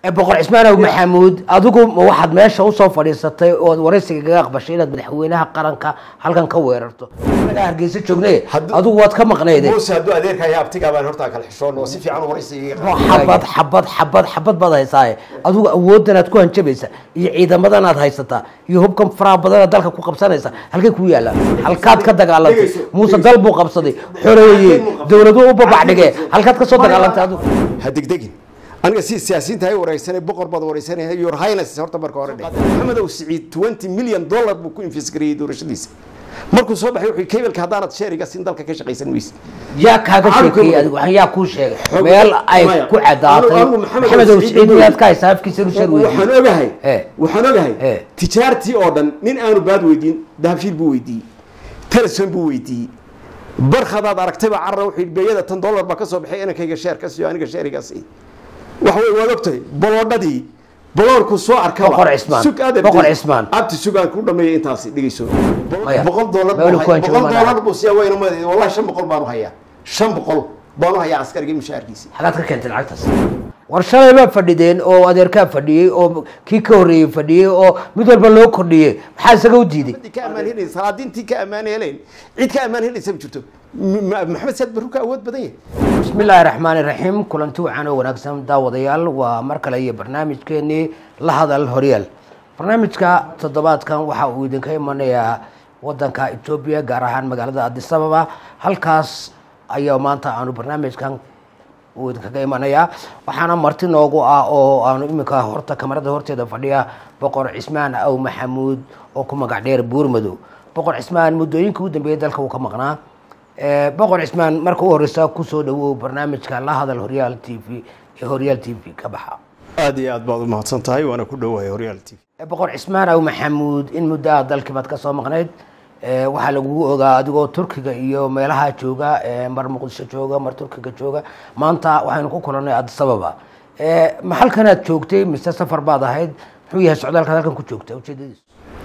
ee boqor cismaanow maxamuud adigu ma waxaad meesha usoo fadhiisatay ood waraysiga kaga aqbashay inaad madaxweynaha qaranka halkan ka weerarto anagaa hargeysa joogne Hadduu- adigu waad ka maqnayde muuse hadduu adeerka iyo abtigaa baan hortaa kala xishoon oo si fiican u waraysiga xabad xabad xabad xabad baad haysaaye adigu awoodanaad ku hanjabaysa iyo ciidamadanaad haysataa iyo hubkan faraha badanaad dalka ku qabsanaysa halkay ku yaallaan halkaad ka dagaalantay Dhegeyso, muuse dhegeyso. dal buu qabsaday xoreeye dowladuhu u babax dhigee halkaad ka soo dagaalantay adigu ha degdegin aniga si siyaasiyiinta hay wareysanay boqor baad wareysanay your highness horta marka hore dheh maxamedow siciid 20 million dollar buu ku infisgareeyey doorashadiisa markuu soo baxay wuxuu kebilka haddaanad sheeriga sin dalka ka shaqaysan weysid yaa kaaga sheekeeyey adigu waxaan yaa kuu sheegay Xog- meel ay Maya. ku cadaatay Anigu- anigu Maxamed maxamedow Siciid siciid Nuur. miyaad ka haysaa afkiisa inuu shar waxaan weydiiyey ogahay Eh. waxaan ogahay Eh. tijaartii oo dhan nin aanu baad weydiin dahabshiil buu weydiiyey teleson buu weydiiyey barkhadaad aragtayba carra wuxuu yidhi beeyada tan dollar baa ka soo baxay inankayga sheer ka siiyo aniga sheerigaas ii wax wey waad ogtahay boloodhadii boloorku soo arkaba Boqor Cismaan. Sug aad Boqor abdi- Cismaan. abti sugaan ku dhameeyay intaasi dhegeyso Maya. boqol dollar Meel buu ku hay- hanjabo boqol ma dollar buu siyaa weyna ma wallahi shan boqol baanu hayaa shan boqol baanu hayaa askarigii mushaharkiisi xagaad ka keentay lacagtaas war shalay baa fadhideen oo adeerkaa fadhiyey oo kii ka horreeyey fadhiyey oo mid walba loo kordhiyey maxaa isaga u diiday Cid ka ammaan helaysa salaadiintii ka ammaan helayn cid ka ammaan helaysa ma jirto M- ma- maxamed saad barru ka awood badan yahay bismi illaahi raxmaani raxiim kulanti wacan oo wanaagsan daawadayaal waa mar kale iyo barnaamijkeenii la hadal horyaal barnaamijka toddobaadkan waxa uu idinka imanayaa wadanka etoobiya gaar ahaan magaalada addis ababa halkaas ayaa maanta aanu barnaamijkan uu idinkaga imanayaa waxaana marti noogu ah oo aanu iminka horta kamarada horteeda fadhiya boqor cismaan aw maxamuud oo ku magac dheer buurmadow boqor cismaan muddooyinka u dambeeyay dalka uu ka maqnaa Eh, boqor cismaan marka u horeysa kusoo dhawow barnaamijka la hadal horyaal t v ee horyaal t v ka baxa aad iyo aad baad u mahadsan tahay waana ku dhowahay horyaal t v Eh, boqor cismaan aw maxamuud in muddo ah dalkii baad ka soo maqnayd Eh, waxaa lagugu ogaa adigoo turkiga iyo meelaha jooga eh, mar muqdisho jooga mar turkiga jooga maanta waxaynu ku kulannay addis ababa Eh, ma halkanaad joogtay mise safar baad ahayd muxuu yahay socdaalkaad halkan ku joogta ujeedadiisu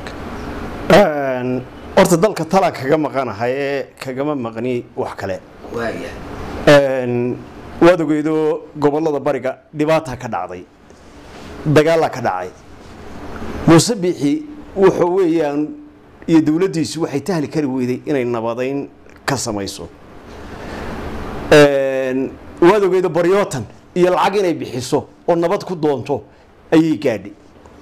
horta dalka talaan kaga maqanahay ee kagama maqni wax kale waaya waad ogeydo gobollada bariga dhibaata ka dhacday dagaalaa ka dhacay muuse biixi wuxuu weeyaan iyo dowladdiisu waxay tahli kari weyday inay nabadayn ka samayso waad ogeydo baryootan iyo lacag inay bixiso oo nabad ku doonto ayay gaadhay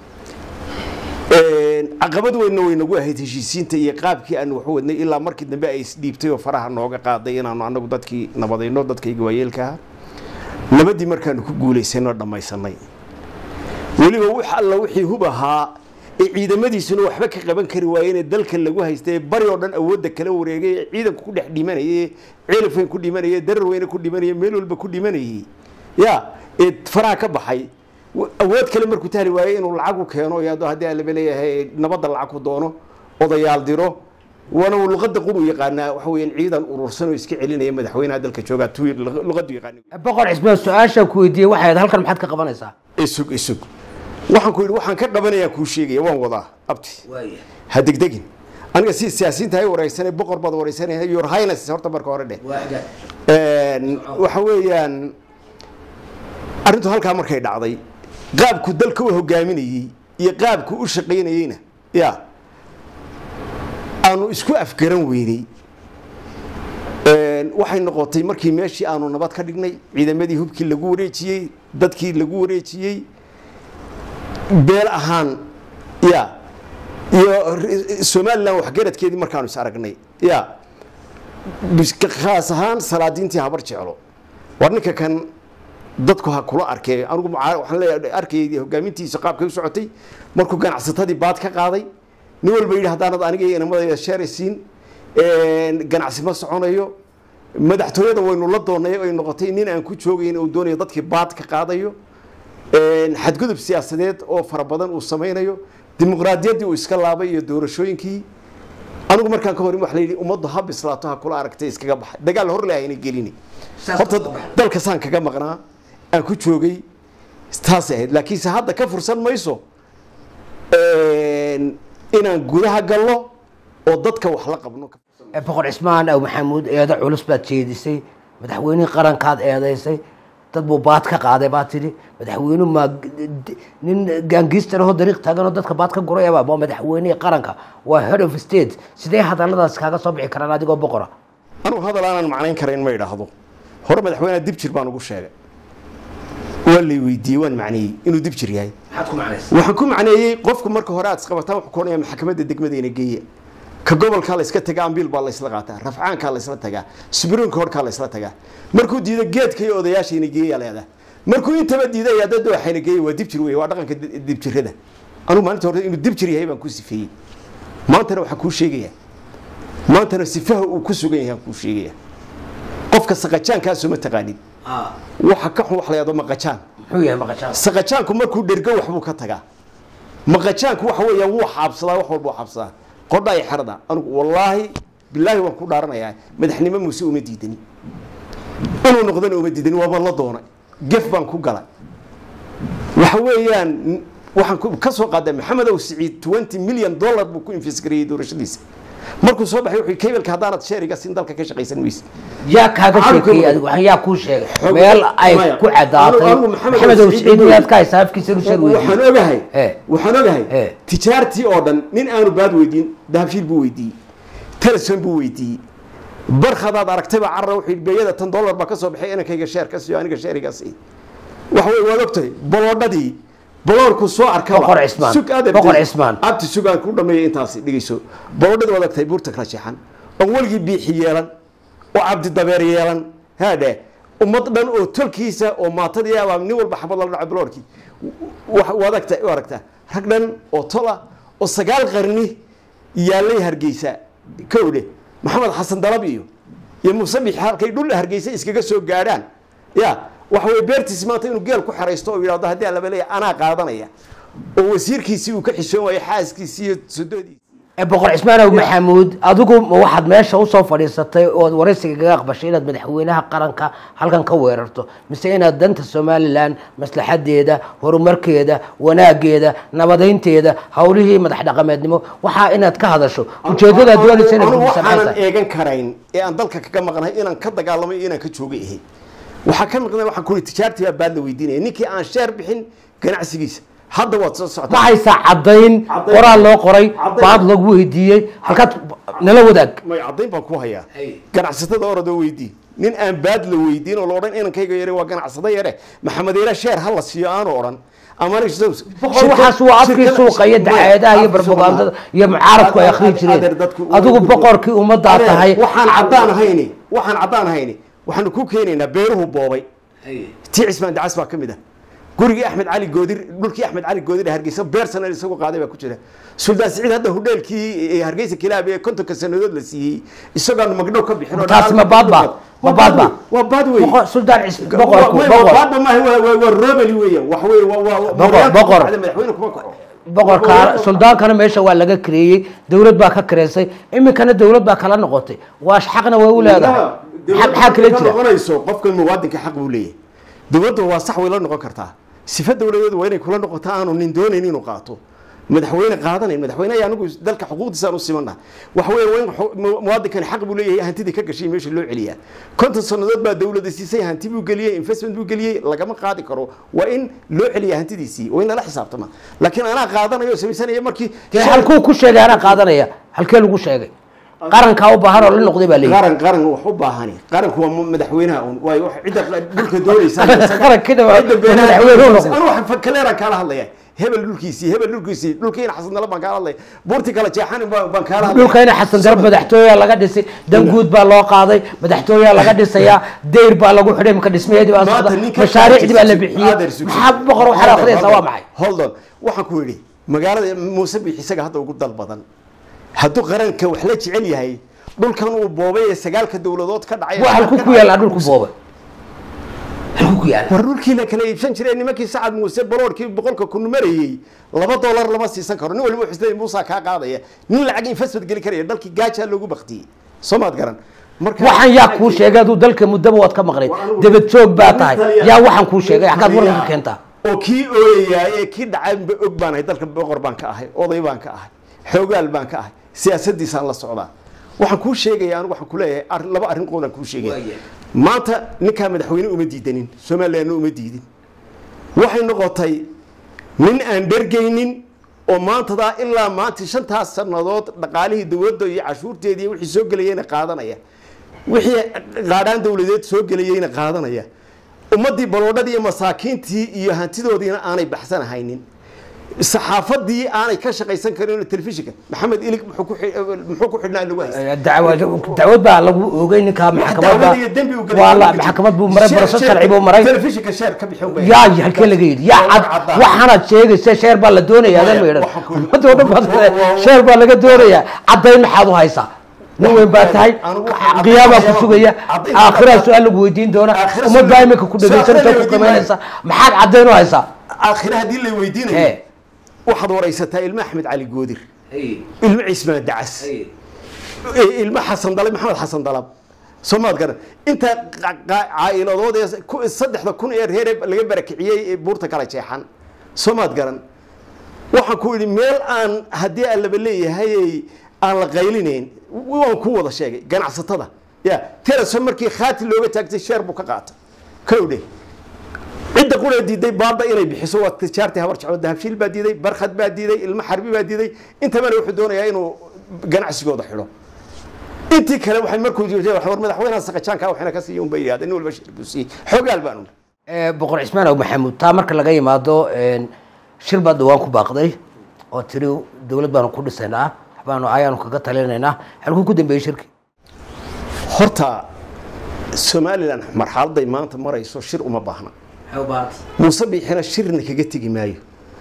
caqabad weynna way nagu ahayd heshiisiinta iyo qaabkii aan waxu wadnay ilaa markii dambe ay isdhiibtay oo faraha nooga qaaday inaanu anagu dadkii nabadayno dadkayga waayeelkaha nabadii markaanu ku guulaysanoo dhammaysanay weliba wix alla wixii hub ahaa ee ciidamadiisuna waxba ka qaban kari waayeenee dalka lagu haystay ee bari oo dhan awoodda kala wareegay ee ciidanku ku dhex dhimanayay ceelafweyn ku dhimanayay darar weyne ku dhimanayay meel walba ku dhimanayay ya ee faraha ka baxay awood kale markuu tahli waayey inuu lacag u keeno iyo haddii alaba leeyahay nabadda lacag ku doono odayaal diro waana uu luqadda quru yaqaanaa waxa weeyaan ciidan urursan oo iska celinaya madaxweynaha dalka joogaa tu luqaddu yaqaana boqor cismaan su-aashaan ku weydiiyey waxay ahayd halkan maxaad ka qabanaysaa isug isug waxaan ku yidhi waxaan ka qabanayaan kuu sheegaya waan wadaa abti waaya ha degdegin aniga si siyaasiyiinta hay wareysanay boqor baad wareysanay your highness horta marka hore dheh waxa weeyaan arrintu halkaa markay dhacday qaabku dalka u hogaaminayey iyo qaabku u shaqaynayeyna ya aanu isku afgaran weynay waxay noqotay markii meeshii aanu nabad ka dhignay ciidamadii hubkii lagu wareejiyey dadkii lagu wareejiyey beel ahaan ya iyo somalilan waxgaradkeedii markaanu is aragnay ya khaas ahaan salaadiintii habar jeclo war ninka kan dadku ha kula arkee anigu waxaan leeyahay arkayay hogaamintiisa qaabkay u socotay markuu ganacsatadii baad ka qaaday nin walba yidhi haddaanad aniga iyo inamadayda sheeraysiin ganacsi ma soconayo madaxtooyada waynu la doonay ay noqotay nin aan ku joogayn uu doonayo dadkii baad ka qaadayo xadgudub siyaasadeed oo fara badan uu samaynayo dimuqraadiyaddii uu iska laabay iyo doorashooyinkii anigu markaan ka horin waxa la yidhi ummaddu ha bislaato ha kula aragtay iskaga baxay dagaal hor leahayna gelini horta dalka saan kaga maqnaa aan ku joogay taasay ahayd laakiinse hadda ka fursan mayso inaan gudaha galno oo dadka wax la qabno boqor cismaan aw maxamuud eedo culus baad jeedisay madaxweynihii qarankaad eedaysay dad buu baad ka qaaday baa tidhi madaxweynuhu ma nin gaangiistar ahoo dariiq taaganoo dadka baad ka gurayaba waa madaxweynihii qaranka waa head of state sidee hadalladaas kaaga soo bixi karaan adigoo boqora anugu hadal aanan macnayn karayn ma idhaahdo hore madaxweyneha dib jir baan ugu sheegay waa lay weydiiyey waan macneeyey inuu dib jir yahay maxaad ku macnaysa waxaan ku macneeyey qofku marka hore aad isqabataan wuxuu koonaya maxkamadda degmadeena geeya ka gobolkaa la iska tagaa ambiil baa la isla qaataa rafcaankaa la isla tagaa subriinka horkaa la isla tagaa markuu diido geedka iyo odayaashayna geeya leedaa markuu intaba diiday dad waxayna geeya waa dib jir wey waa dhaqanka dib jirada anugu maalinta hore inuu dib jir yahay baan ku sifeeyey maantana waxaan kuu sheegayaa maantana sifaha uu ku sugan yahay aan kuu sheegaya qofka saqajaankaasoo ma taqaanid waxa ka xun wax la yahdo maqajaan muxuu yahay maqashaan saqajaanku markuu dhergo waxbuu ka tagaa maqajaanku waxa weeyaan wuu xaabsadaa wax walbuu xaabsadaa qodha ay xerada anugu wallaahi bilaahi waan ku dhaaranayaa madaxnimo muuse uma diidani inuu noqdana uma diidani waabaan la doonay gef baan ku galay waxa weeyaan waxaan ku- ka soo qaaday maxamed ow siciid twenty million dollar buu ku infisgareeyey doorashadiisa markuu soo baxay wuxuu keybelka haddaanad sheeriga sin dalka ka shaqaysan weyse yaa kaaga Maxamed sheekeeyey Kumar. adigu waxaan yaa kuu sheegay Xog- meel ay Maya. ku cadaatay Anigu- anigu Maxamed maxamed ow Siciid siciid Ibrahim. miyaad ka haysaa afkiisa nu sheeg waxaan weydiiyey ogahay Eh. waxaan ogahay Eh. tijaartii oo dhan nin aanu baad weydiin dahabshiil buu weydiiyey teleson buu weydiiyey barkhadaad aragtayba carra wuxuu yidhi beeyada tan dollar baa ka soo baxay inankayga sheer ka siiyo aniga sheeriga sii waxa wey waad ogtahay baloodhadii baloorku soo arkaba Boqor Cismaan. Sug aad Boqor abtay. Cismaan. abti sugaan ku dhameeya intaasi dhegeyso baloodhadii waad ogtahay buurta kala jeexan oon weligii biixi yeelan oo cabdi dabeer yeelan haadhe ummad dhan oo tolkiisa oo maatadii abaa nin walba xabad lala dhaco baloorkii wa- waad agta- u aragtaa rag dhan oo tola oo sagaal qarni yaalay hargeysa kowdhe maxamed xasan dalab iyo iyo muuse bixi halkay dhul hargeysa iskaga soo gaadhaan ya waxa weye beertiisi maanta inuu geel ku xeraysto oo yidhahdo haddii aan laba leeya anaa qaadanaya oo wasiirkiisii uu ka xishoon waayo xaaskiisii iyo sodoodiisi ee boqor cismaanow maxamuud adigu ma waxaad meesha usoo fadhiisatay ood waraysiga kaga aqbashay inaad madaxweynaha qaranka halkan ka weerarto mise inaad danta somalilan maslaxadeeda horumarkeeda wanaageeda nabadeynteeda howlihii madax dhaqameednimo waxaa inaad ka hadasho ujeedadaad doonaysa inaad anigu gudisan waxaanan tahay eegan karayn ee aan dalka kaga maqnahay inaan ka dagaalamay iyo inaan ka joogay ahay waxaa ka maqnay waxaan ku tijaartii baa baad la weydiinaya ninkii aan sheer bixin ganacsigiisa hadda waad soo ma socotaa haysaa caddayn Caddayn. qoraal loo qoray Caddayn. baad lagu weydiiyey halkaad nala wadaag may caddayn baan ku hayaa Hay. ganacsatada orodoo weydii nin aan baad la weydiin oo la odhan inankayga yare waa ganacsado yare maxamed yare sheer ha la siiyo aanu odhan ama boqor waxaas waa afkii suuqa iyo dacaayadaha iyo barbagandada iyo mucaaradku ay akhrii jireen adigu boqorkii ummaddaa tahay waxaan caddaan ahayni waxaan caddaan ahayni waxaanu ku keenaynaa beeruhu boobay tii cismaan dacas baa ka mid ah gurigii axmed cali goodir dhulkii axmed cali goodir ee hargeysa beer sanad isagu qaaday baa ku jira suldaan siciid hadda hudheelkii hargeysa kilaab ee kontonka sanadood la siiyey isagoon magdhow ka bixin oo Taasi ma baad baa? Ma baad baa? waa baad wey boqor suldaan cis boqorku Waa- waa- boqor baadba maaha waa- waa waa robeli weeyaan wax wey waa waa Boqor- boqor. madaxweyne kuma kaco boqorka suldaankana meesha waa laga kareeyey dowlad baa ka kareysay iminkana dowlad baa kala noqotay waa xaqna way u leedahay xaq xaq kala ka jira noqonayso qofka muwaadinka xaq buu leeyahay dowladda waa sax way la noqon kartaa sifa dowladeed waa inay kula noqoto aanu nin doonayn inuu qaato madaxweyne qaadanayn madaxweyne ayaa anigu dalka xuquuqdiisaan u simana waxa weeye waa in xu- mu- muwaadinkani xaq buu leeyahay hantidii ka gashay meesha loo celiyaa konton sannadood baa dowladda siisay hanti buu geliyey investment buu geliyey lagama qaadi karo waa in loo celiyaa hantidiisii waa in lala xisaabtama laakiin anaa qaadanayo oo samaysanaya markii dee halkuu ku sheegay anaa qaadanaya halkee lagu sheegay qarankaa u baahan oo la noqday baa leeyihi qaran qaran wax u baahani qaranku waa madaxweynaha un waayo wax cidda dhulka doonaysa Qarankina waa- madaxweynuhu noqday. anu wax fakaleeraan kaala hadlaya hebel dhulkiisii hebel dhulkiisii dhulkiina xasan dala baan kaala hadlaya buurti kala jeexan baan baan kaala hadlaya dhulkayna xasan darab madaxtooyaa laga dhisay danguud baa loo qaaday madaxtooyaa laga dhisayaa deyr baa lagu xidhay marka dhismaheedii baa Maanta socda ninka mashaariicdii baa la qaadkiisa- bixiyey Adeer Sugsi. maxaa boqor waxaad akhriyaysaa waa maxay hold on waxaan ku yidhi magaalada muuse bix isaga hadda ugu dal badan hadduu qaranka wax la jecel yahay dhulkan uu boobay ee sagaalka dowladood ka dhacay waa halku ku yaallaa dhulku boobay halku ku yaalla war dhulkii la kala iibsan jiray nimankii sacad muuse baloorkii boqolka kun marayey laba dollar lama siisan karo nin waliba wuxuu isleeyahay muusaa kaa qaadaya nin lacag investment geli karaya dalkii gaajaa loogu baktiyey soo maad garan marka waxaan yaa kuu sheegay aduu dalka muddaba waad ka maqnayd debad joog baa tahay yaa waxaan kuu sheegay xaggaad waranka ka keentaa oo kii ooyayaa ee kii dhacaanba og baan ahay dalka boqor baan ka ahay oday baan ka ahay xoogaal baan ka ahay siyaasadiisaan la socdaa waxaan kuu sheegaya anigu waxaan ku leeyahay ar- laba arrin qoodaan kuu sheegaya maanta ninkaa madaxweyne uma diidanin somalilandna uma diidin waxay noqotay nin aan dhergaynin oo maantadaa ilaa maanta shantaas sannadood dhaqaalihii dowladda iyo cashuurteedii iyo wixii soo gelayeyna qaadanaya wixii qaadhaan dowladeed soo gelayeyna qaadanaya ummaddii baloodhadii iyo masaakiintii iyo hantidoodiina aanay baxsanahaynin saxaafadii aanay ka shaqaysan karin telefishinka maxamed ilig muxuu ku xi- muxuu ku xidhnaa lagu haysta dacwad dacwad baa lagu oogay ninkaa maxkamadda dacwada iyo dembi uu galay waa la ma jirto. maxkamad buu maray Sheer- barasho sheer- sharci buu maray telefishinka sheer ka bixin bay yaa halkee laga yidhi yaa Waa cad caddaa. waxaanaad sheegaysa sheer baa la doonayaa adan ma idhan waxaan ku- ummadda oo dhan baad Waa- waa- sheer baa laga doonayaa caddayn maxaad u haysaa nin weyn baa tahay Anigu waxaan qiyaamaa ku caddayn- sugaya caddayn- aakhiraa su-aal lagu weydiin doona Aakhira ummad baa su-aal- iminka ku dhegaysanaysa su-aal ku la qimaynaysa maxaad caddayn u haysaa aakhire haddii la weydiinayo Ee. waxaad waraysataa ilma axmed cali goodir ilmo cismaan dacas ilmo xasan dalab maxamed xasan dalab soomaad garan inta qa- qa- caa'iladood ee ku- saddexda kun ee reer ee laga barakiciyey ee buurta kala jeexan soomaad garan waxaan ku idhi meel aan haddii aan laba leeyahay aan la qaylinayn waan ku wada sheegay ganacsatada ya terason markii khaati looga taagtay sheer buu ka qaatay kowdhe cidda qura diiday baaba inay bixiso waa tijaartii habar jeclo dahabshiil baa diiday barkhad baa diiday ilmo xarbi baa diiday intabana wuxuu doonayaa inuu ganacsigooda xidho intii kale waxay markuu jirtay wax war madaxweynaha saqajaanka waxna ka siiyo unbay yidhahdeen nin walba shir buu siiyey xogaal baanu Eh, boqor cismaan aw maxamuud taa marka laga yimaado een, shir baad dhawaan ku baaqday oo tiri dowlad baanu ku dhisaynaa waxbaanu ayaanu kaga talinaynaa halkuu ku dambeeyey shirki horta somalilan marxaladay maanta marayso shir uma baahna muuse biixina shirna kaga tegi maayo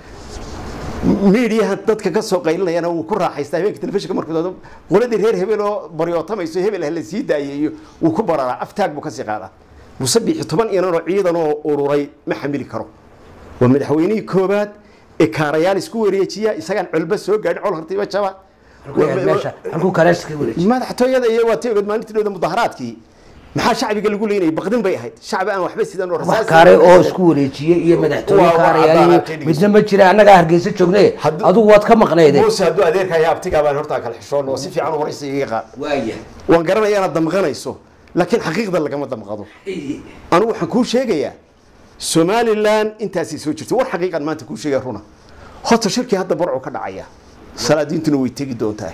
miidiyaha dadka ka soo qaylinayana wuu ku raaxaystaa habeenka telefishinka markuu doodo qoladii reer hebel oo baryootamayso hebel ah la sii daayeeyo wuu ku bararaa aftaag buu kasii qaadaa muuse biixi toban inan oo ciidan oo ururay ma xamili karo waa madaxweynihii koobaad ee kaarayaal isku wareejiya isagaan colba soo gaadhin col hartiba jaba meesha halkuu kaleeska wareeji madaxtooyada iyo waa tayogad maalintii dhowda mudaharaadkii maxaa shacbiga lagu leynayay baqdin bay ahayd shacbi aan waxba sidan oo wax rasaas kaare oo isku wareejiyey iyo madaxtooye Waa- waa kaarayaal caddaanaatay iyo midna ma jira annagaa hargeysa joognay Hadduu- adigu waad ka maqnayde muuse hadduu adeerkaya abtigaa baan hortaa kala xishoon oo si fiican u waraysa iga qaad waaya waan garanaya inaad damqanayso laakiin xaqiiqda lagama damqado anigu waxaan kuu sheegayaa somalilan intaasay soo jirta war xaqiiqan maanta kuu sheegaya runa horta shirkii hadda barcu ka dhacaya salaadiintuna way tegi doontaa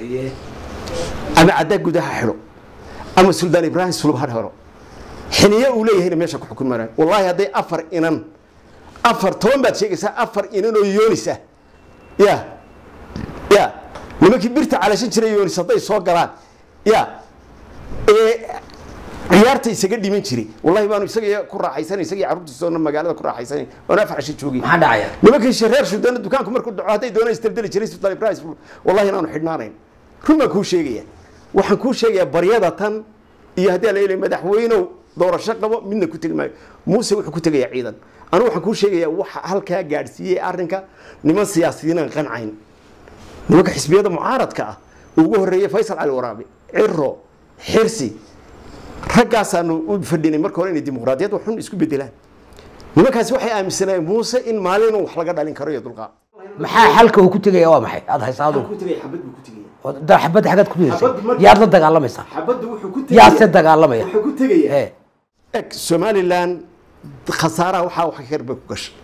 ama caddaa gudaha xidho ama suldaan ibraahim sulub ha xidho xiniye uu leeyahayna meesha ku xukun maraan wallaahi hadday afar inan afar toban baad sheegaysaa afar inan oo yoonis ah ya ya nimankii birta calashan jiray yoonis hadday soo galaan ya ee ciyaarta isaga dhiman jiray wallahi baanu isaga ku raaxaysanay isagii carruurtiisoona magaalada ku raaxaysanay oon afar casho joogay maxaa dhacaya nimankii shareer shudaana dukaanku markuu dhaco hadday doonaan isdaldali jiray sultaan ibrahim wallahi inaanu xidhnaanayn run baan kuu sheegaya waxaan kuu sheegayaa baryada tan iyo haddii aan leeyahay madaxweynow doorasho qabo midna ku tegi maayo muuse wuxuu ku tegayaa ciidan anigu waxaan kuu sheegayaa waxa halkaa gaadhsiiyey arrinka niman siyaasiyiinaan qancayn nimanka xisbiyada mucaaradka ah uu ugu horreeyey faysal cali waraabe ciro xirsi raggaasaanu u fadhinay marka hore inay dimuqraadiyad waxun isku bedelaan nimankaasi waxay aaminsanayeen muuse in maalin wax laga dhalin karo iyo dulqaad maxaa xalka uu ku tegaya waa maxay aada haysaa adugu oo da- xabadda xaggaad ku ridaysay Xabadda marka- yaad la dagaalamaysaa xabadda wuxuu ku yaase dagaalamaya ku tegayaa ee eg somalilan khasaaraha waxaa wax yar bay ku gashay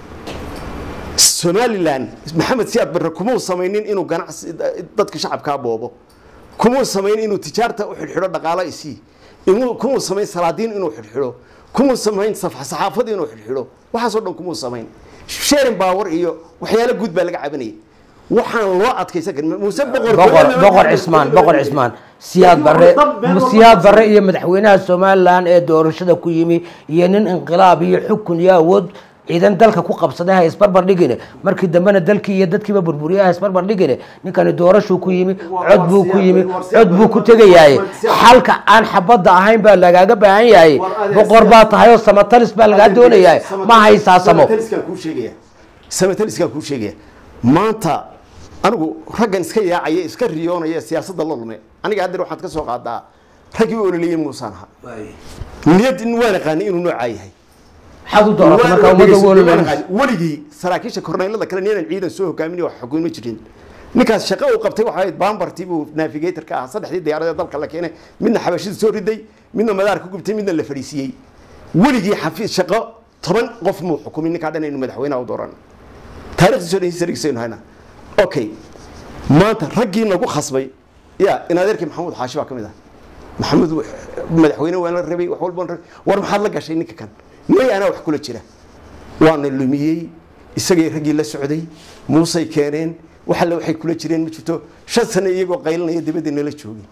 somalilan maxamed siyaad barre kumuu samaynin inuu ganacsi dadka shacabkaa boobo kumuu samayn inuu tijaarta u xidhxidho dhaqaalo isii inuu kumuu samayn salaadiin inuu xidhxidho kumuu samayn saf- saxaafad inuu xidhxidho waxaasoo dhan kumuu samayn sheerin baawar iyo waxyaalo guud baa laga cabanayay waxaan loo adkaysan karin muuse boqor boqor boqor cismaan boqor cismaan siyaad barre siyaad barre iyo madaxweynaha somalilan ee doorashada ku yimi iyo nin inqilaab iyo xukun iyo awood ciidan dalka ku qabsaday ha isbarbar dhigine markii dambena dalkii iyo dadkiiba burburiya ha isbarbar dhigine ninkani doorashuu ku yimi cod buu ku yimi cod buu ku tegayaaye xalka aan xabadda ahayn baa lagaaga baahan yahay boqor baa tahay oo samatalis baa lagaa doonayaa ma haysaa samo samataliskaan kuu sheegaya samataliskaan kuu sheegaya maanta anigu raggan iska yaacaya iska riyoonaya siyaasadda la lume aniga haddeer waxaad ka soo qaadaa raggii u ololeyey muusaan ahaa niyad waan aqaanay inuu noocaa yahay maxaad u dooratay marka ummadda ugu ololeysa weligii saraakiisha korneylada kale ninaan ciidan soo hogaamin wax xukuuma jirin ninkaas shaqo uu qabtay waxa ahayd bambartii buu navigator ka ahaa saddexdii diyaaradeed dalka la keenay midna xabashida soo riday midna madaar ku gubtay midna la fadhiisiiyey weligii xafiis shaqo toban qof muu xukumin ninkaa dhan aynu madaxweynaha u dooran taarikhdiiso dhan historigiisaynu hayna okay maanta raggii nagu khasbay ya in adeerkii maxamuud xaashi baa ka mid ah maxamuud madaxweyne waan la rabay wax walba waan rabay war maxaad la gashay ninka kan may anaa wax kula jira waana lumiyey isagay raggii la socday muusay keeneen wax alle waxay kula jireen ma jirto shan sano iyagoo qaylinaya dibadda nala joogay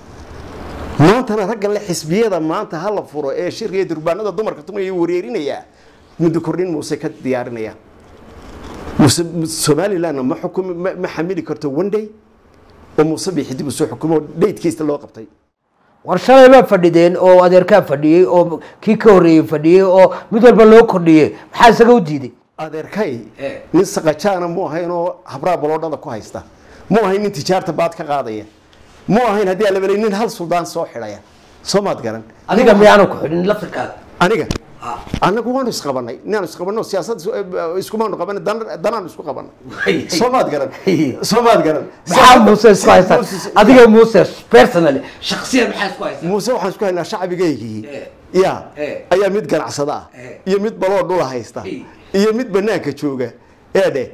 maantana raggan le xisbiyada maanta ha la furo ee shirka iyo durbaanada dumarka tumaya wareerinayaa muddo kordhin muuse ka diyaarinaya muuse somalilandna ma xukumi ma ma xamili karto one day oo muuse bii xidib uu soo xukumo dhaydkiisa loo qabtay war shalay baa fadhideen oo adeerkaa fadhiyey oo kii ka horreeyey fadhiyey oo mid walba loo kordhiyey maxaa isaga u diiday adeerkay Eh. nin saqajaana mu ahayn oo habraa baloodhada ku haysta mu ahayn nin tijaarta baad ka qaadaya mu ahayn haddii aan la belay nin hal suldaan soo xidhaya soo maad garan adiga miyaanu ku xidhin laftirkaada aniga anagu waanu isqabanay inaanu isqabanno siyaasad iskumaanu qabanay dan- danaanu isku qabanay soo maad garan soo maad garan maxaa muuse isku haystaa Muuse- adiga muuse personally shaksiyan maxaa isku haystaa muuse waxaan isku haynaa shacabigaygii Eh. ya Eh. ayaa mid ganacsada ah Eh. iyo mid baloo dhula haysta Eh. iyo mid banaanka jooga eedhe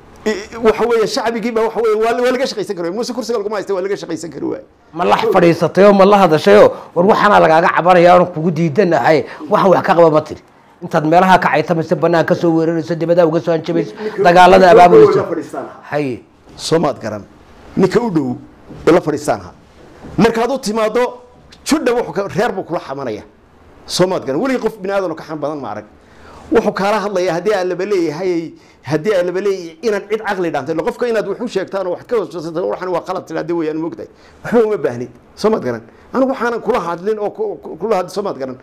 I- waxa weeye shacbigiiba waxa weeye waa waa laga shaqaysan kari waay muuse kursiga laguma haysta waa laga shaqaysan kari waay ma la fadhiisatay oo ma la hadashayoo war waxaana lagaaga cabanaya oon kugu diidanahay waxaan wax ka qaba ma tiri intaad meelaha ka caytamaysa banaan ka soo weerarayso dibadaha uga soo hanjabayso dagaalada abaabulayso haye soo maad garan ninka u dhow ee la fadhiistaan ha markaad u timaado judha wuxuu ka- reer buu kula xamanaya soo maad garan weligii qof bini aadan ka xan badan ma arag wuxuu kaala hadlaya haddii aan laba leeyahay haddii aan laba leeyahay inaad cid caqli dhaantay ille qofka inaad wax u sheegtaan oo wax ka hoosata waxan waa qalad tidhahdee weyaan moogtahay waxba uma baahnid soo maad garan anigu waxaanan kula hadlin oo ku- ku- kula hadlin soo maad garan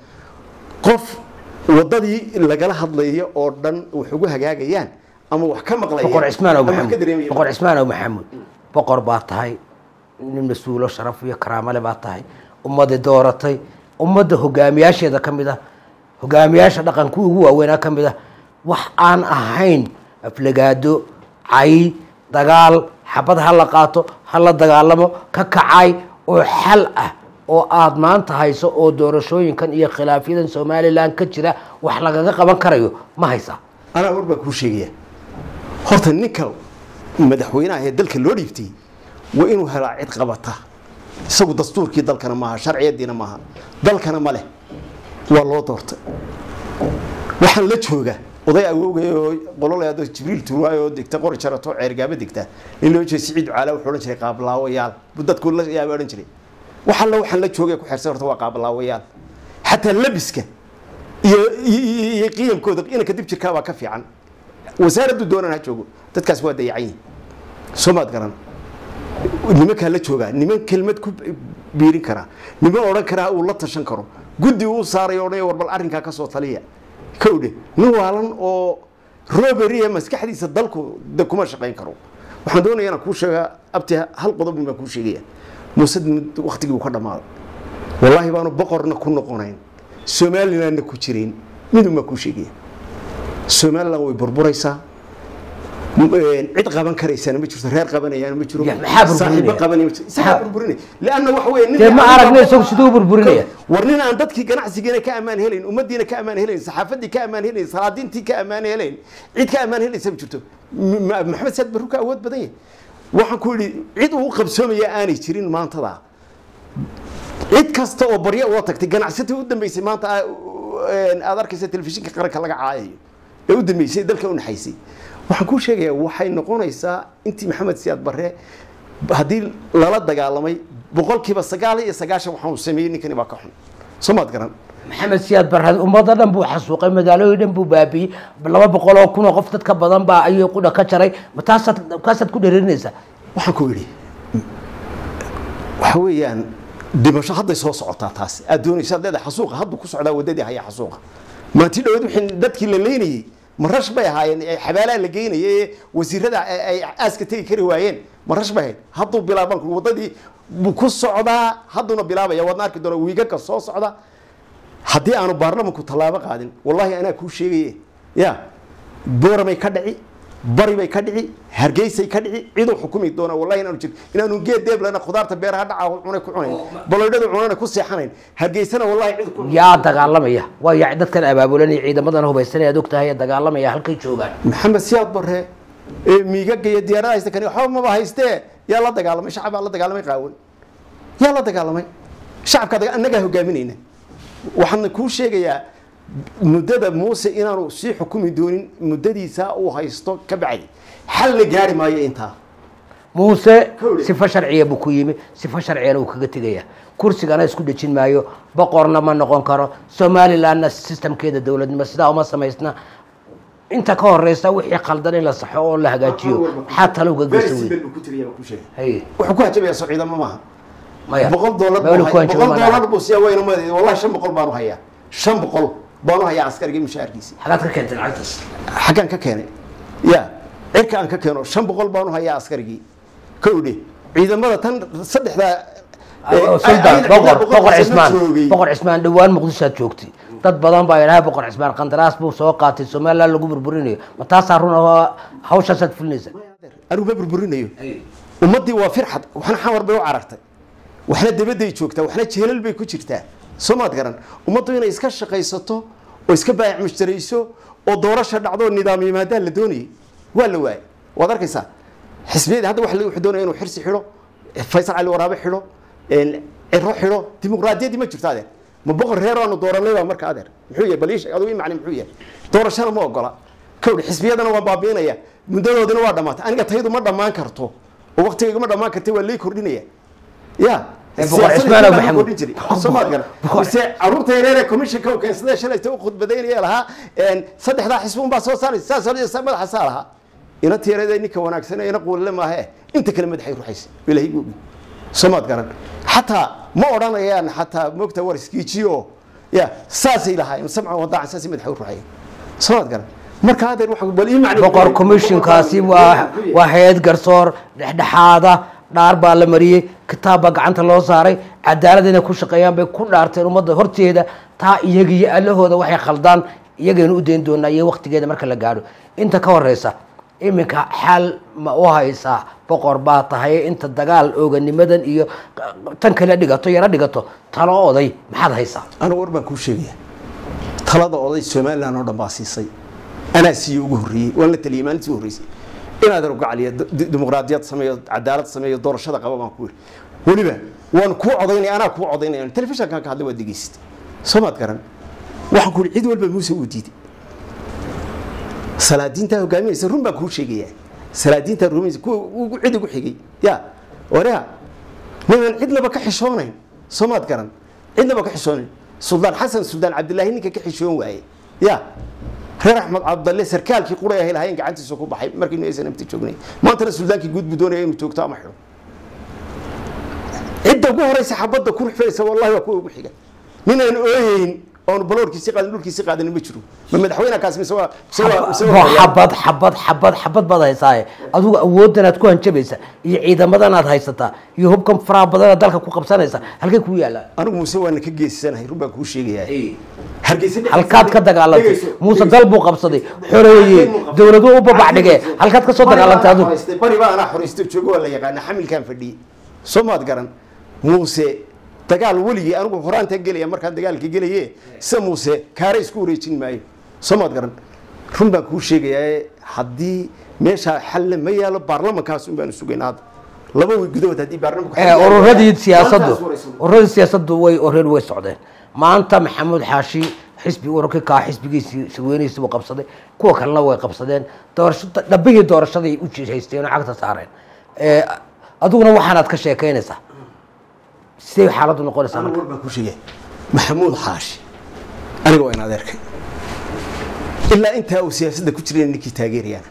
qof wadadii lagala hadlayo oo dhan wax ugu hagaagayaan ama wax ka maqlayaan boqor cismaan ow ama wax ka maxamuud dareemayaan. boqor cismaan ow maxamuud boqor baa tahay nin mas-uulo sharaf iyo karaamale baa tahay ummadii dooratay ummadda hogaamiyaasheeda ka mid ah hogaamiyaasha dhaqanka ugu waaweynaa ka mid ah wax aan ahayn aflagaado cay dagaal xabad ha la qaato ha la dagaalamo ka kacay oo xal ah oo aad maanta hayso oo doorashooyinkan iyo khilaafyadan somalilan ka jira wax lagaga qaban karayo ma haysaa anaa war baa kuu sheegaya horta ninka madaxweynaha ee dalka loo dhiibtay waa inuu helaa cid qabata isagu dastuurkii dalkana maaha sharciyadiina maaha dalkana ma leh waa loo doortay waxaan la jooga oday awowgay oo qololaado jibriil tuurwaay oo degta qori jarato ceergaaba degta nin loo jeeda siciid caala wuxuu odhan jiray qaablaawayaal buu dadku la yaaba odhan jiray wax alla waxaan la joogay ku xirsan horta waa qaablaawayaal xataa labiska iyo iyo- iyo qiyamkooda inanka dib jirkaa baa ka fiican wasaaraddu doonan ha joogo dadkaas waa dayacan yihin soo maad garan nimankaa la joogaa niman kelmad ku biirin karaa niman odhan karaa uu la tashan karo guddi uu saaray odhan war bal arrinkaa ka soo taliya kowdhe nin waalan oo roberia maskaxdiisa dalku de kuma shaqayn karo waxaan doonaya inaan kuu sheegaa abti hal qodob baan kuu sheegaya muuse waktigii uu ka dhammaaday wallaahi baanu boqorna ku noqonayn somalilandna ku jirayn midun baan kuu sheegaya somaliland way burburaysaa cid qaban karaysana ma jirto reer qabanayana ma jiro Ya, maxaa burburinaya? saaxiibo qabanaya ma jiro isagaa Maxaa- burburinaya leanna waxa weeye nin dee ma aragna isagu siduu u burburinaya war nin aan dadkii ganacsigiina ka ammaan helayn ummadiina ka ammaan helayn saxaafadii ka ammaan helayn salaadiintii ka ammaan helayn cid ka ammaan helaysa ma jirto M- ma- maxamed saad barru ka awood badan yahay waxaan ku yidhi cid uu qabsoomaya aanay jirin maantada cid kasta oo baryo uga tagtay ganacsatii u dambeysay maanta aa- een, aad arkaysa telefishinka qaranka laga caayayo ee u dambeysay dalka u naxaysay waxaan kuu sheegayaa waxay noqonaysaa intii maxamed siyaad barre haddii lala dagaalamay boqolkiiba sagaal iyo sagaashan waxaan sameeyey ninkani baa ka xun soo maad garan maxamed siyaad barhad ummadda dhan buu xasuuqay magaalooyin dhan buu baabiyey laba boqol oo kun oo qof dad ka badan baa ayuu qudha ka jaray ma taasaad kaasaad ku dheerinaysaa waxaan ku idhi waxa weeyaan dhimasho hadday soo socotaa taas aad doonaysaad leedahay xasuuqa hadduu ku socdaa waddadii haya xasuuqa maanti dhaweed wixii dadkii la leynayey marash bay ahaayeen ee xabaalaa la geynayay ee wasiirada ay ay aaska tegi kari waayeen marash bay ahayd hadduu bilaaban waddadii buu ku socdaa hadduuna bilaabaya waadna arki doona wiigagka soo socda haddii aanu baarlamanku tallaabo qaadin wallaahi anaa kuu sheegaye ya booramay ka dhici bari bay ka dhici hargeysay ka dhici ciduu xukumi doona wallahi inaanu jir inaanu geed deeblana khudaarta beeraha dhaca cunay ku cunayn baloydhada cunana ku seexanayn hargeysana wallahi cid ku yaa dagaalamaya waa yaa dadkan abaabulanaya ciidamadan hubaysan aad ogtahay dagaalamaya halkay joogaan maxamed siyaad barre ee miigaga iyo diyaarada haysta kani waxba maba haystee yaa la dagaalamay shacab baa la dagaalamay qaawan yaa la dagaalamay shacabka daga- annagaa hogaaminayna waxaan kuu sheegayaa muddada muuse inaanu sii xukumi doonin muddadiisa uu haysto ka bacdi xal la gaari maayo intaa muuse Kowdhe. sifo sharciya buu ku yimi sifo sharciyana uu kaga tegaya kursigana isku dhejin maayo boqorna ma noqon karo somalilandna sistamkeeda dowladnimo sidaa uma samaysna inta ka horeysa wixii khaldan in la saxo oo la hagaajiyo maxaa talo uga geysa wey Haye. wuxuu ku hajabayaa soo ciidamo maaha maya boqol doolar Meel buu ku hay- hanjabo boqol ma doolar laha. buu siyaa wayna madeed wallahi shan boqol baanu hayaa shan boqol baanu hayaa askarigii mushaharkiisi xagaad ka keentay lacagtaas xaggaan ka keenay ya cirka aan ka keeno shan boqol baanu hayaa askarigii kowdhe ciidamada tan saddexdaa sultan boqor boqor cismaan boqor cismaan dhowaan muqdishoad joogtay dad badan baa idhaha boqor cismaan qandaraas buu soo qaatay somaliland lagu burburinayo ma taasaa run ahoo hawshaasaad fulinaysa anigu ma burburinayo ummaddii waa firxad waxna xamar bay u carartay waxna dabaday joogtaa waxna jeelal bay ku jirtaa soo maad garan ummaddu inay iska shaqaysato oo iska baayac mushtarayso oo doorasha dhacdo oo nidaam yimaadaan la doonayay waa la waayay waad arkaysaa xisbiyadii hadda waxa la- wuxuu doonaya inuu xirsi xidho faysal cali waraabe xidho een, ciro xidho dimuqraadiyaddii ma jirto adeer ma boqor reer aanu dooranay baa marka adeer muxuu yahay bal ii sheeg adigu ii macni muxuu yahay doorashana ma ogola kowdhi xisbiyadana waa baabiinaya muddadoodina waa dhammaatay aniga taydu ma dhammaan karto oo waqtigayga ma dhammaan kartay waa lay kordhinaya ya Eh, boqor siyaasadda Cismaan intaa oo lagu Maxamuud. kordhin jiray. Soo maad garan. Boqor- mise caruurta yareer ee commissionka uu keensaday shalayta u khudbadaynaya lahaa een, saddexdaa xisbi unbaa soo saaraysa saas hore sa madaxa saa lahaa ina tiyareeda ninka wanaagsan ina quulile maahe inta kale madaxay ruxaysa ilaahay googi soo maad garan xataa ma odhanayaan xataa moogta war iskiijiyo ya saasay lahaayeen samca wadaacan saasay madaxa u ruxayeen soo maad garan marka adeer waxa bal ii macni boqor commissionkaasi waa waa hay-ad garsoor dhexdhexaada dhaar baa la mariyey kitaab baa gacanta loo saaray cadaalad inay ku shaqeeyaan bay ku dhaarteen ummadda horteeda taa iyaga iyo allahooda waxay khaldaan iyagaynu u dayn doonaa iyo waktigeeda marka la gaadho inta ka horeysa iminka xaal ma u haysaa boqor baa tahay inta dagaal ooganimadan iyo tan kale dhigato yaro dhigato talo oday maxaad haysaa anigu war baan kuu sheegaya talada oday somalilan oo dhan baa siisay anaa siiye ugu horreeyey waan la taliyey maalintii ugu horreysay inaad rogacaliya dimuqraadiyad sameeyo cadaalad sameeyo doorashada qaba baan ku yidhi weliba waan kuu codaynaya anaa kuu codaynaya telefishankan ka hadlay waad degeysatay soo maad garan waxaan ku yidhi cid walba muuse uu diiday salaadiintaa hogaaminaysa run baan kuu sheegayaa salaadiintaa rumaysa kuwa ugu cid ugu xigay ya wareha niman cidnaba ka xishoonayn soo maad garan cidnaba ka xishoonayn suldaan xasan suldaan cabdilaahi ninka ka xishoon waaye ya reer axmed cabdalle sarkaalkii quray ahay lahayn gacantiisa ku baxay markiinu aysan amti joognay maantana suldaankii guud buu doonaya inuu joogto ama xidho cidda ugu horeysa xabadda ku ruxfaysa wallahi waa kuwa ugu xiga ninaan ooyeyn oonu baloorkiisi qaadin dhulkiisi qaadin ma jiro ma madaxweynekaas mise waa mise waa mise waa waa xabad xabad xabad xabad baad haysaaye adigu awoodan aad ku hanjabaysa iyo ciidamadan aad haysataa iyo hubkan faraha badan aad dalka ku qabsanaysa halkay ku yaallaan anigu muuse waana ka geesanahay run baan kuu sheegayaa hargeysa halkaad ka dagaalantay muuse dal buu qabsaday xoreeyey dowladuhu u babax dhigee halkaad ka soo dagaalantay adigu bari baa anaa xoreysta joogo waa la yaqaana xamilkaan fadhiyey soo maad garan muuse dagaal weligii anigu horaantaan gelaya markaan dagaalka gelaye sida muuse kaare isku wareejin maayo soo maad garan run baan kuu sheegayaa haddii meeshaa xalle ma yaalo baarlamankaas un baanu sugaynaa hadda laba way gudahood haddii baarlamanku Eh, ururadii siyaasaddu ururadii siyaasaddu way oreen way socdeen maanta maxamuud xaashi xisbi ururkii kaa xisbigiisii sirweynaysi buu qabsaday kuwa kalena way qabsadeen doorasho dhabbihii doorashaday u jihaysteen oo cagta saareen Eh, adiguna waxaanaad ka sheekaynaysaa sidee xaaladdu noqonaysaa marka war baan kuu sheegaya maxamuud xaashi aniga waa in adeerkay ilaa intaa uu siyaasadda ku jirayna ninkii taageerayana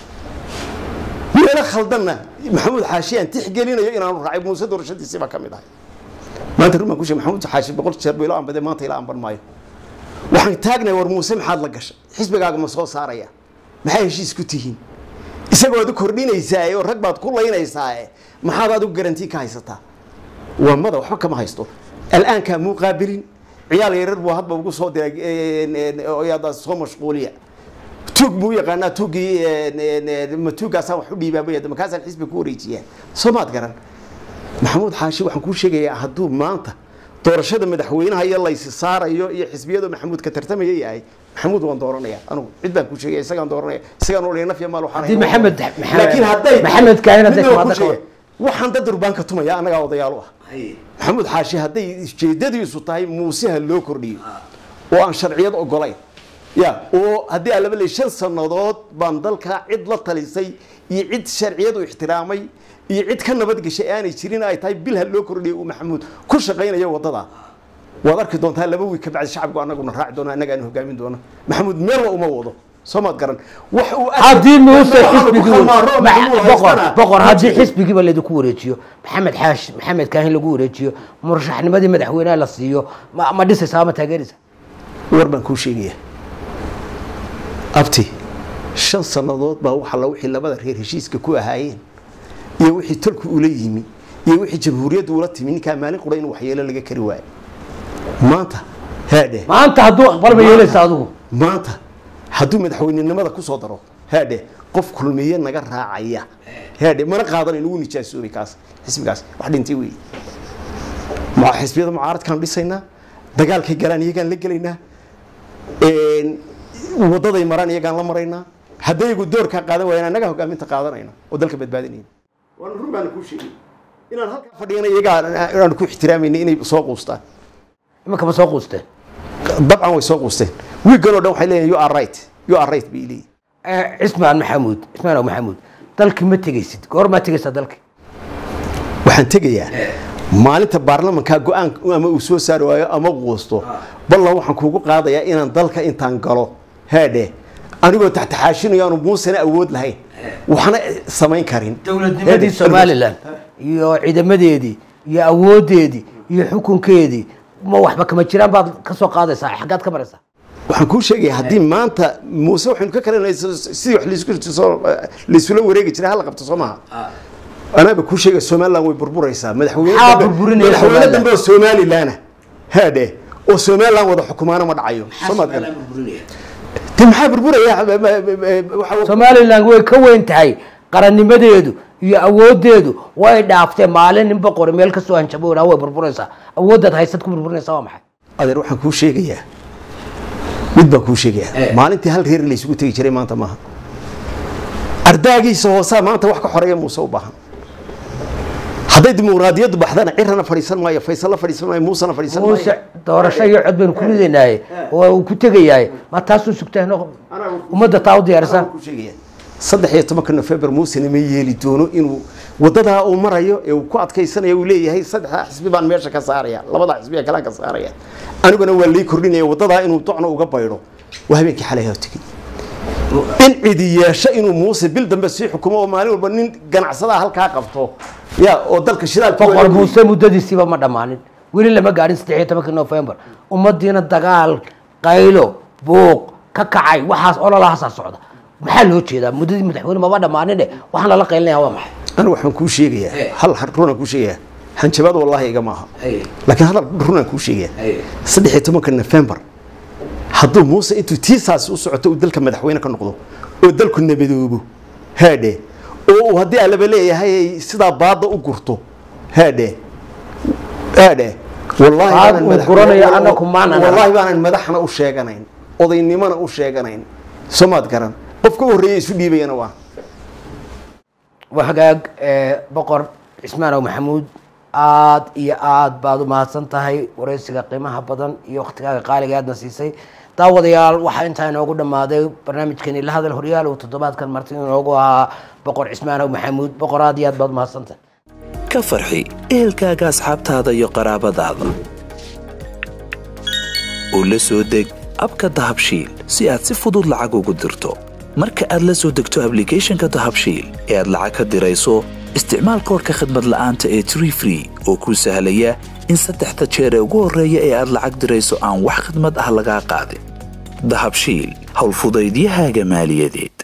meelo khaldanna maxamuud xaashi aan tixgelinayo inaanu raacay muuse doorashadiisii baa ka mid ahay maanta run baan ku sheegay maxamuud xaashi boqol jeer buu ila anbaday maanta ila anban maayo waxaan taagnahay war muuse maxaad la gashay xisbigaaga ma soo saaraya maxay heshiis ku tihiin isagoo aad u kordhinaysaa oo rag baad ku laynaysaa maxaad adigu garantii ka haysataa waa mada waxba kama haysto al'aankaa muu qaabilin ciyaal yarar buu hadba ugu soo diray oo yaada soo mashquuliya tuug buu yaqaanaa tuugii ma tuugaasaan wax u dhiibaabaya markaasaan xisbi ku wareejiyaa soo maad garan maxamuud xaashi waxaan kuu sheegayaa hadduu maanta doorashada madaxweynaha iyo laysi saarayo iyo xisbiyadu maxamuud ka tartamaya yahay maxamuud waan dooranaya anugu cid baan kuu sheegaya isagaan dooranaya isagaan olaya nafya maal waxaan Haddii Maxamed- Maxamed- laakiin hadday Maxamed Kaahin hadday Mid waan timaado kuu ka sheegaya, waxaan dad durbaanka tumaya annagaa odayaal u ah maxamuud xaashi hadday ujeedadiisu tahay muuseha loo kordhiyo oo aan sharciyad ogolayn ya oo haddii aan laba leey shan sannadood baan dalka cid la talisay iyo cid sharciyad u ixtiraamay iyo cid ka nabadgeshay aanay jirin ay tahay bil ha loo kordhiyo uu maxamuud ku shaqaynayo wadada waad arki doontaa laba wiil ka bacdi shacabku annaguna raaci doona annaga aan hogaamin doona maxamuud meelna uma wado soo maad garan wax uu haddii muuse Waxaanu ku xisbigii khamaaro, Maxamuud boqor haystana. boqor haddii xisbigiiba laydinku wareejiyo maxamed xaash maxamed kaahin lagu wareejiyo murashaxnimadii madaxweynaha la siiyo ma ma dhisaysaa ama taageeraysa war baan kuu sheegaya abti shan sannadood baa waxa la wixii labada reer heshiiska ku ahaayeen iyo wixii tolku ula yimi iyo wixii jamhuuriyaddu ula timi ninkaa maalin qura in waxyeelo laga kari waayo maanta haadhe maanta hadduu aqbal ma yeelaysa adigu maanta hadduu madaxweynenimada ku soo daro haadhe qof kulmiye naga raacaya haadhe mana qaadan inugu nijaasoobay kaas xisbigaas wax dhintay weeye ma xisbiyada mucaaradkaan dhisaynaa dagaalkay galaan iyagaan la gelaynaa een, wadaday maraan iyagaan la maraynaa haddaygu doorkaa qaadan waayaan annagaa hogaaminta qaadanayna oo dalka badbaadinayna waan run baana kuu sheegay inaan halkaa fadhiyana iyagaa aan ku ixtiraamayna inay soo quustaan iminka ma soo quusteen dabcan way soo quusteen wiigan oo dhan waxay leeyihin you are right you are right bay leeyihin Eh, cismaan maxamuud cismaan ow maxamuud dalki ma tegaysid goor maa tegaysaa dalki waxaan tegayaa maalinta baarlamankaa go-aan ama uu soo saari waayo ama quusto ballan waxaan kuugu qaadayaa inaan dalka intaan galo haadhe anigoo taxtaxaashinayo aanu muusena awood lahayn waxna samayn karin dowladnimadii somalilan iyo ciidamadeedii iyo awoodeedii iyo xukunkeedii ma waxba kama jiraan baad ka soo qaadaysaa xaggaad ka maraysaa waxaan kuu sheegaya haddii maanta muuse waxaynu ka kalanay sidii wax laisku soo laisula wareegi jiray hala qabto soo maha anaaba kuu sheegaya somaliland way burburaysaa madaxweyne Maxaa dambe- burburinaya madaxweyne Somaliland? dambe oo somalilana haadhe oo somaliland wada xukumaana ma dhacayo soo maad garan de maxaa burburaya waxa somalilan way ka weyn tahay qarannimadeedu iyo awoodeedu way dhaaftee maalin nin boqori meel kasoo hanjabo idhaa way burburaysaa awooddaad haysad ku burburinaysaa waa maxay adeer waxaan kuu sheegayaa mid baan kuu sheegayaa maalintii hal reer laysugu tegi jiray maanta maaha ardaagiisa hoosaa maanta wax ka xoreeya muuse u baahan hadday dimuqraadiyaddu baxdana cirana fadhiisan maayo faysalla fadhiisan maayo muusena fadhiisan muuse maayo doorasho iyo cod baynu ku ridaynaaye waa uu ku tegayaaye ma taasuu sugtaan ummadda taa u diyaarisaa ku sheegaya saddex iyo tobanka nofembar muusena ma yeeli doono inuu wadadaa uu marayo ee uu ku adkaysanayo uu leeyahay saddexdaa xisbi baan meesha ka saaraya labadaa xisbi ee kalaan ka saaraya aniguna waa lii kordhinaya wadadaa inuu docna uga baydho waa habeenkii xalay ha tegey in cidi yeesho inuu muuse bil dambe sii xukumo oo maalin walba nin ganacsadaha halkaa qabto ya oo dalka shidaalka boqor muuse muddadiisiiba ma dhammaanin weli lama gaadhin saddex iyo tobankii nofembar ummadiina dagaal qaylo buuq ka kacay waxaas ololahaasaa socda maxaa loo jeedaa muddadii madaxweyne maba dhammaanine waxaan lala qaylinaya waa maxay anigu waxaan kuu sheegayaa hal runaan kuu sheegayaa hanjabaad wallaahi iga maaha laakiin hadal runaan kuu sheegayaa saddex iyo tobanka nofembar hadduu muuse intuu tiisaasi u socoto uu dalka madaxweyne ka noqdo oo dalku nabadoobo haadhe oo uu haddii allaba leeyahay ay sidaa baadda u gurto haadhe haadhe wallaahi Baad baanan uu madax- guranayo annagu maanan arag. wallaahi baanan madaxna u sheeganayn odaynimona u sheeganayn somaad garan qofka u horreeya isu dhiibayana waa waa hagaag eh, boqor cismaanow maxamuud aad iyo aad baad u mahadsan tahay wareysiga qiimaha badan iyo waktigaaga qaaliga aadna siisay daawadayaal waxaa intaa inoogu dhammaaday barnaamijkeeni la hadal horyaal uu toddobaadkan marti inoogu ahaa boqor cismaanow maxamuud boqor aad iyo aad baad u mahadsan tahay ka farxi ehelkaaga asxaabtaada iyo qaraabadaada u la soo deg abka dahabshiil si aad si fudud lacag ugu dirto marka aad la soo degto ablicathonka dahabshiil ee aad lacag ka dirayso isticmaal koodhka khadmad la'aanta ee tree free oo kuu sahlaya in saddexda jeer ee ugu horreeya ee aad lacag dirayso aan wax khidmad ah lagaa qaadin dahabshiil howlfudaydiyahaaga maaliyadeed